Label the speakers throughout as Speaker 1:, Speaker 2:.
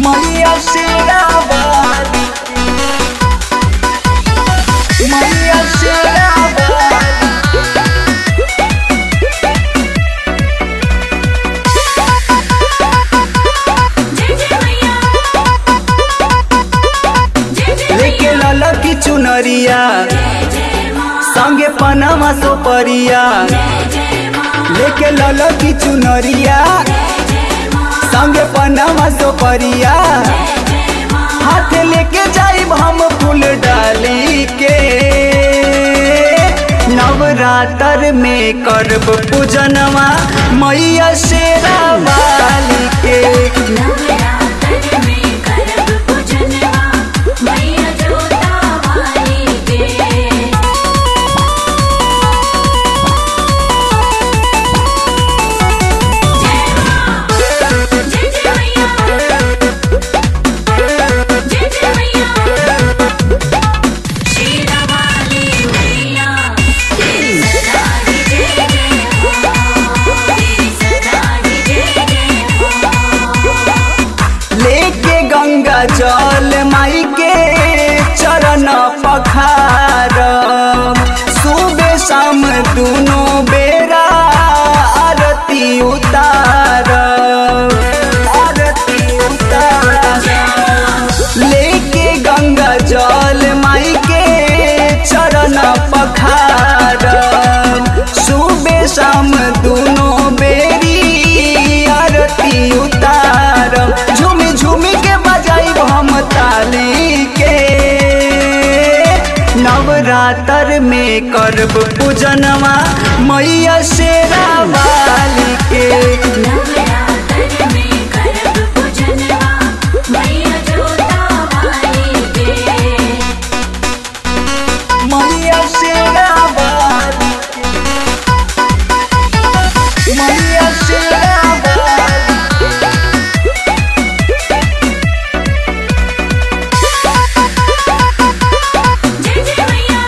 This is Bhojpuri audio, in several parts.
Speaker 1: मैया शेरावाली मैया शेरावाली
Speaker 2: जय जय मैया जय जय
Speaker 1: लेके लाला की चुनरिया
Speaker 2: जय माँ
Speaker 1: संगे पनामा सोपरिया
Speaker 2: जय जय माँ
Speaker 1: लेके लाला की चुनरिया
Speaker 2: जय माँ
Speaker 1: संगे पनामा सोपरिया
Speaker 2: जय माँ
Speaker 1: हाथ लेके जाइब हम फूल डाली के नवरात्र में करब पूजनवा मैया शेरा वाली के
Speaker 2: नवरात्र में करब पूजनवा मैया जोता वाली के जय माँ जय जय मैया जय जय मैया शेरा वाली मैया तेरी सदा ही जय जय हो तेरी सदा ही जय जय हो
Speaker 1: लेके गंगा जल माई के चरण पखार सुबह शाम दोनों बेरा आरती उतार आरती उतार लेके गंगा जल माई के चरण पखार सुबह शाम दोनों बेरी आरती उतार झूमी झूमी के बजाइब हम ताली के नवरात्र में करब पूजनवा मैया शेरा वाली के
Speaker 2: नवरात्र में करब पूजनवा मैया जोता वाली के
Speaker 1: मैया शेरा वाली के। मैया शेरा वाली
Speaker 2: जय जय मैया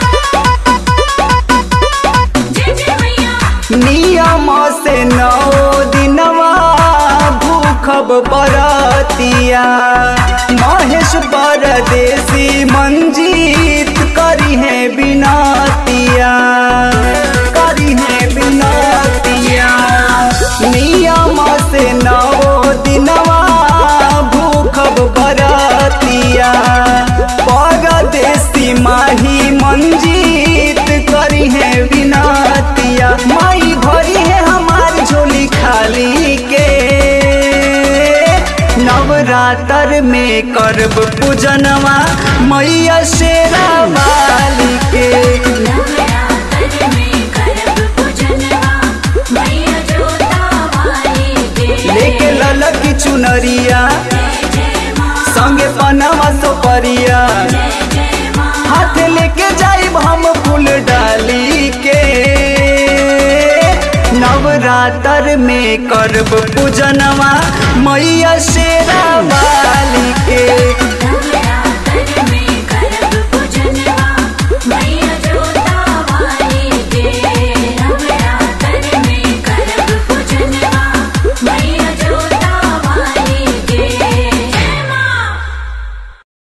Speaker 2: जय जय मैया
Speaker 1: नियम से नौ दिनवा भूखब बरतिया महेश परदेसी मंजीत करी है बिनतिया करी है बिनतिया नियम से नौ दिनवा भूखब बरतिया परदेसी माही मंजीत करी है बिनतिया माई भरी है हमारी झोली खाली के नवरात्र में करब पूजनवा मैया शेरा वाली के
Speaker 2: नवरात्र में करब पूजनवा मैया जोता वाली के
Speaker 1: लेके ललक की चुनरिया
Speaker 2: जय जय माँ
Speaker 1: संगे पनावा सोपरिया
Speaker 2: जय जय माँ
Speaker 1: हाथ लेके जाइब हम फूल डाली के नवरात्र में करब पूजनवा मैया शेरा वाली के